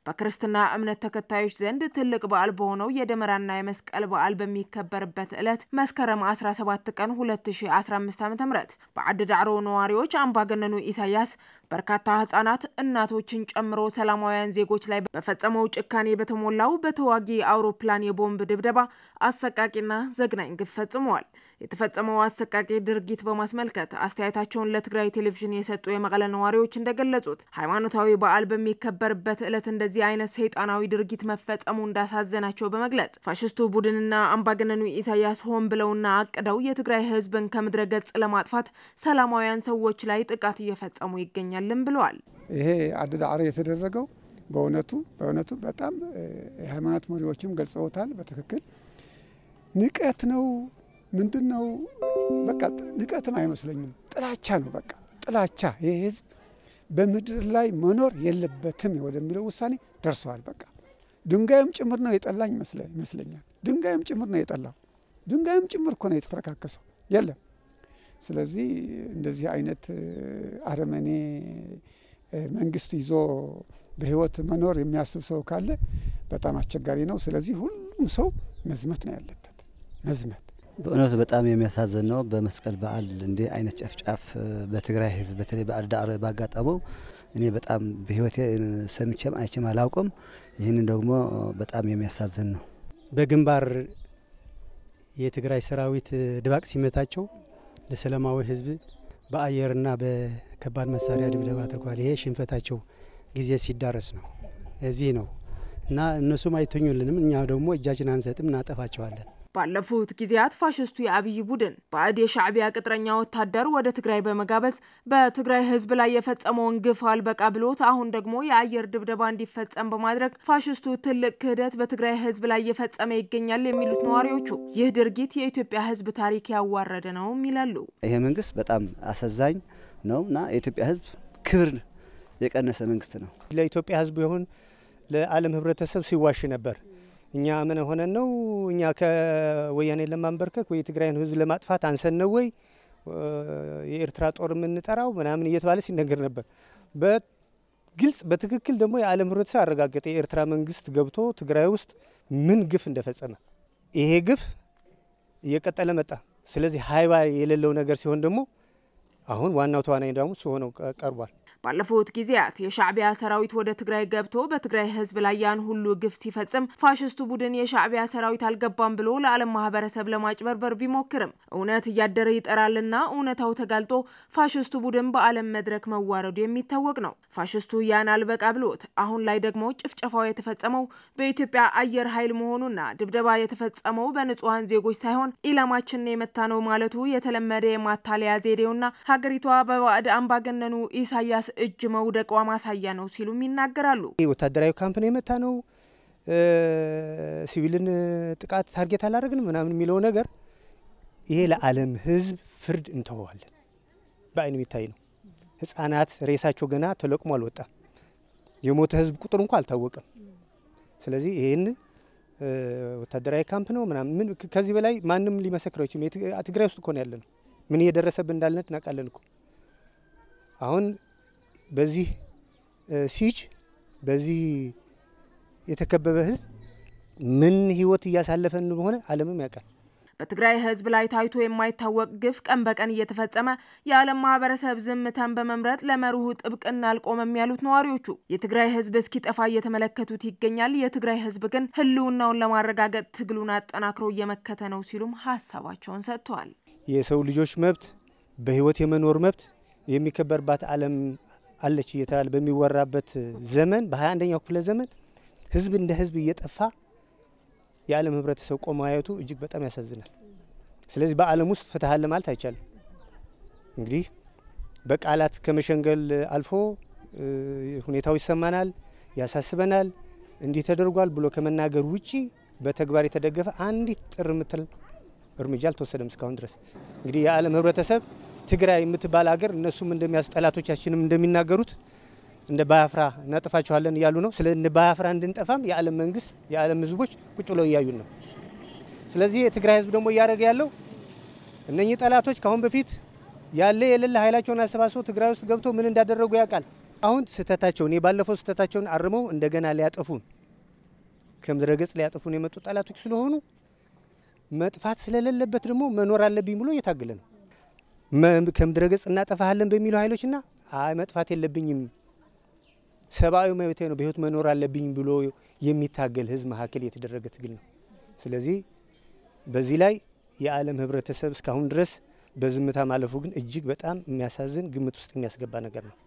በክርስትና እምነት ተከታዮች ዘንድ ትልቅ በዓል በሆነው የደመራና የመስቀል በዓል በሚከበርበት ዕለት መስከረም 17 ቀን 2015 ዓ ም በዓዲ ዳዕሮ ነዋሪዎች አምባገነኑ ኢሳያስ በርካታ ህጻናት እናቶችን ጨምሮ ሰላማውያን ዜጎች ላይ በፈጸመው ጭካኔ በተሞላው በተዋጊ አውሮፕላን የቦምብ ድብደባ አሰቃቂና ዘግናኝ ግፍ ፈጽመዋል። የተፈጸመው አሰቃቂ ድርጊት በማስመልከት አስተያየታቸውን ለትግራይ ቴሌቪዥን የሰጡ የመቀለ ነዋሪዎች እንደገለጹት ሃይማኖታዊ በዓል በሚከበርበት ዕለት እንደዚህ አይነት ሰይጣናዊ ድርጊት መፈጸሙ እንዳሳዘናቸው በመግለጽ ፋሽስቱ ቡድንና አምባገነኑ ኢሳያስ ሆን ብለውና አቅደው የትግራይ ህዝብን ከምድረ ገጽ ለማጥፋት ሰላማውያን ሰዎች ላይ ጥቃት እየፈጸሙ ይገኛልን ብለዋል። ይሄ ዓዲ ዳዕሮ የተደረገው በእውነቱ በእውነቱ በጣም የሃይማኖት መሪዎችም ገልጸውታል። በትክክል ንቀት ነው ምንድን ነው? በቃ ንቀትም አይመስለኝም፣ ጥላቻ ነው። በቃ ጥላቻ። ይህ ህዝብ በምድር ላይ መኖር የለበትም ወደሚለው ውሳኔ ደርሰዋል። በቃ ድንጋይም ጭምር ነው የጠላኝ ይመስለኛል። ድንጋይም ጭምር ነው የጠላው። ድንጋይም ጭምር እኮ ነው የተፈረካከሰው። የለም ስለዚህ እንደዚህ አይነት አረመኔ መንግስት ይዞ በህይወት መኖር የሚያስብ ሰው ካለ በጣም አስቸጋሪ ነው። ስለዚህ ሁሉም ሰው መዝመት ነው ያለበት፣ መዝመት በእውነቱ በጣም የሚያሳዝን ነው። በመስቀል በዓል እንዲህ አይነት ጨፍጫፍ በትግራይ ህዝብ በተለይ በዓዲ ዳዕሮ ባጋጠመው እኔ በጣም በህይወቴ ሰምቼም አይቼም አላውቅም። ይህንን ደግሞ በጣም የሚያሳዝን ነው። በግንባር የትግራይ ሰራዊት ድባቅ ሲመታቸው ለሰላማዊ ህዝብ በአየርና በከባድ መሳሪያ ድብደባ አድርጓል። ይሄ ሽንፈታቸው ጊዜ ሲዳረስ ነው። እዚህ ነው እና እነሱም አይተኙልንም፣ እኛ ደግሞ እጃችን አንሰጥም፣ እናጠፋቸዋለን። ባለፉት ጊዜያት ፋሽስቱ የአብይ ቡድን ባዕድ የሻዕቢያ ቅጥረኛ ወታደር ወደ ትግራይ በመጋበዝ በትግራይ ህዝብ ላይ የፈጸመውን ግፍ አልበቃ ብሎት አሁን ደግሞ የአየር ድብደባ እንዲፈጸም በማድረግ ፋሽስቱ ትልቅ ክህደት በትግራይ ህዝብ ላይ እየፈጸመ ይገኛል የሚሉት ነዋሪዎቹ ይህ ድርጊት የኢትዮጵያ ህዝብ ታሪክ ያዋረደ ነውም ይላሉ። ይሄ መንግስት በጣም አሳዛኝ ነው እና የኢትዮጵያ ህዝብ ክብር የቀነሰ መንግስት ነው። ለኢትዮጵያ ህዝብ ይሁን ለዓለም ህብረተሰብ ሲዋሽ ነበር። እኛ ምን ሆነን ነው? እኛ ከወያኔ ለማንበርከክ ወይ የትግራይን ህዝብ ለማጥፋት አንሰን ነው ወይ የኤርትራ ጦር የምንጠራው ምናምን እየተባለ ሲነገር ነበር። በግልጽ በትክክል ደግሞ የዓለም ህብረተሰብ አረጋገጠ። የኤርትራ መንግስት ገብቶ ትግራይ ውስጥ ምን ግፍ እንደፈጸመ። ይሄ ግፍ እየቀጠለ መጣ። ስለዚህ ሀይባ የሌለው ነገር ሲሆን ደግሞ አሁን ዋናው ተዋናይ ደግሞ እሱ ሆነው ቀርቧል። ባለፉት ጊዜያት የሻዕቢያ ሰራዊት ወደ ትግራይ ገብቶ በትግራይ ህዝብ ላይ ያን ሁሉ ግፍ ሲፈጽም ፋሽስቱ ቡድን የሻዕቢያ ሰራዊት አልገባም ብሎ ለዓለም ማህበረሰብ ለማጭበርበር ቢሞክርም እውነት እያደረ ይጠራልና እውነታው ተጋልጦ ፋሽስቱ ቡድን በዓለም መድረክ መዋረዱ የሚታወቅ ነው። ፋሽስቱ ያን አልበቃ ብሎት አሁን ላይ ደግሞ ጭፍጨፋው የተፈጸመው በኢትዮጵያ አየር ኃይል መሆኑና ድብደባ የተፈጸመው በንጹሐን ዜጎች ሳይሆን ኢላማችንን የመታ ነው ማለቱ የተለመደ የማታለያ ዘዴውና ሀገሪቷ በባዕድ አምባገነኑ ኢሳያስ እጅ መውደቋ ማሳያ ነው ሲሉም ይናገራሉ። ወታደራዊ ካምፕን የመታ ነው፣ ሲቪልን ጥቃት ታርጌት አላደረግንም ምናምን የሚለው ነገር ይሄ ለዓለም ህዝብ ፍርድ እንተወዋለን። በአይን የሚታይ ነው። ህጻናት ሬሳቸው ገና ተለቅሞ አልወጣም። የሞተ ህዝብ ቁጥር እንኳ አልታወቀም። ስለዚህ ይህንን ወታደራዊ ካምፕ ነው ምናምን ከዚህ በላይ ማንም ሊመሰክረው አይችልም። ትግራይ ውስጥ እኮ ነው ያለ ነው። ምን እየደረሰብን እንዳልነት እናውቃለን እኮ አሁን በዚህ ሲጅ በዚህ የተከበበ ህዝብ ምን ህይወት እያሳለፈ እንደሆነ ዓለምም ያውቃል። በትግራይ ህዝብ ላይ ታይቶ የማይታወቅ ግፍ ቀን በቀን እየተፈጸመ የዓለም ማህበረሰብ ዝምታን በመምረጥ ለመርሁ ጥብቅና አልቆመም ያሉት ነዋሪዎቹ የትግራይ ህዝብ እስኪጠፋ እየተመለከቱት ይገኛል። የትግራይ ህዝብ ግን ህልውናውን ለማረጋገጥ ትግሉን አጠናክሮ እየመከተ ነው ሲሉም ሀሳባቸውን ሰጥተዋል። የሰው ልጆች መብት በህይወት የመኖር መብት የሚከበርባት ዓለም አለች እየተባለ በሚወራበት ዘመን በሀያ አንደኛው ክፍለ ዘመን ህዝብ እንደ ህዝብ እየጠፋ የዓለም ህብረተሰብ ቆሞ ማየቱ እጅግ በጣም ያሳዝናል። ስለዚህ በዓለም ውስጥ ፍትህ አለ ማለት አይቻልም። እንግዲህ በቃላት ከመሸንገል አልፎ ሁኔታው ይሰማናል፣ ያሳስበናል፣ እንዲህ ተደርጓል ብሎ ከመናገር ውጪ በተግባር የተደገፈ አንዲት ጥር የምትል እርምጃ አልተወሰደም እስካሁን ድረስ። እንግዲህ የዓለም ህብረተሰብ ትግራይ የምትባል ሀገር እነሱም እንደሚያሱ ጠላቶቻችንም እንደሚናገሩት እንደ ባያፍራ እናጠፋችኋለን እያሉ ነው። ስለ እንደ ባያፍራ እንድንጠፋም የዓለም መንግስት የዓለም ህዝቦች ቁጭ ብለው እያዩን ነው። ስለዚህ የትግራይ ህዝብ ደግሞ እያደረገ ያለው እነኚህ ጠላቶች ከአሁን በፊት ያለ የሌለ ኃይላቸውን አሰባስበው ትግራይ ውስጥ ገብቶ ምን እንዳደረጉ ያውቃል። አሁን ስህተታቸውን የባለፈው ስህተታቸውን አርመው እንደገና ሊያጠፉን ከምድረ ገጽ ሊያጠፉን የመጡ ጠላቶች ስለሆኑ መጥፋት ስለሌለበት ደግሞ መኖር አለብኝ ብሎ እየታገለ ነው። ከምድረ ገጽ እናጠፋሃለን በሚሉ ኃይሎችና አይ መጥፋት የለብኝም ሰብአዊ መብቴ ነው በህይወት መኖር አለብኝ ብሎ የሚታገል ህዝብ መካከል የተደረገ ትግል ነው። ስለዚህ በዚህ ላይ የዓለም ህብረተሰብ እስካሁን ድረስ በዝምታ ማለፉ ግን እጅግ በጣም የሚያሳዝን ግምት ውስጥ የሚያስገባ ነገር ነው።